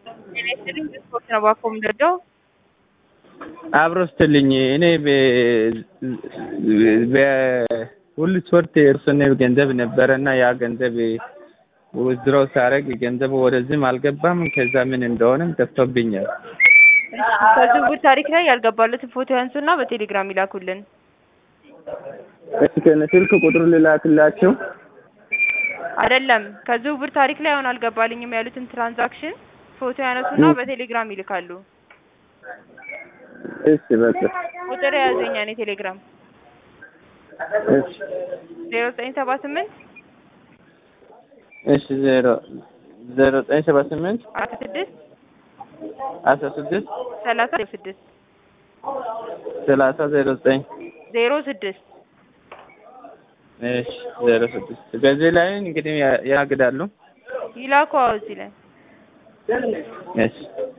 ጤና ይስጥልኝ ስፖርት ነው ባኮ የምንወደው አብሮ ስትልኝ እኔ በሁሉ ስፖርት የተወሰነ ገንዘብ ነበረና ያ ገንዘብ ውዝድሮ ሳደርግ ገንዘቡ ወደዚህም አልገባም። ከዛ ምን እንደሆነም ጠፍቶብኛል። ከዝውውር ታሪክ ላይ ያልገባለትን ፎቶ ያንሱና በቴሌግራም ይላኩልን። እስኪ ከነ ስልክ ቁጥሩ ልላክላቸው። አይደለም ከዝውውር ታሪክ ላይ አሁን አልገባልኝም ያሉትን ትራንዛክሽን ፎቶ ያነሱና በቴሌግራም ይልካሉ። እሺ በቃ ቁጥር የያዘኛ እኔ ቴሌግራም እሺ ዜሮ ዘጠኝ ሰባ ስምንት እሺ ዜሮ ዜሮ ዘጠኝ ሰባ ስምንት አስራ ስድስት አስራ ስድስት ሰላሳ ዜሮ ስድስት ሰላሳ ዜሮ ዘጠኝ ዜሮ ስድስት እሺ ዜሮ ስድስት በዚህ ላይ እንግዲህ ያግዳሉ። ይላኩ። አዎ እዚህ ላይ እሺ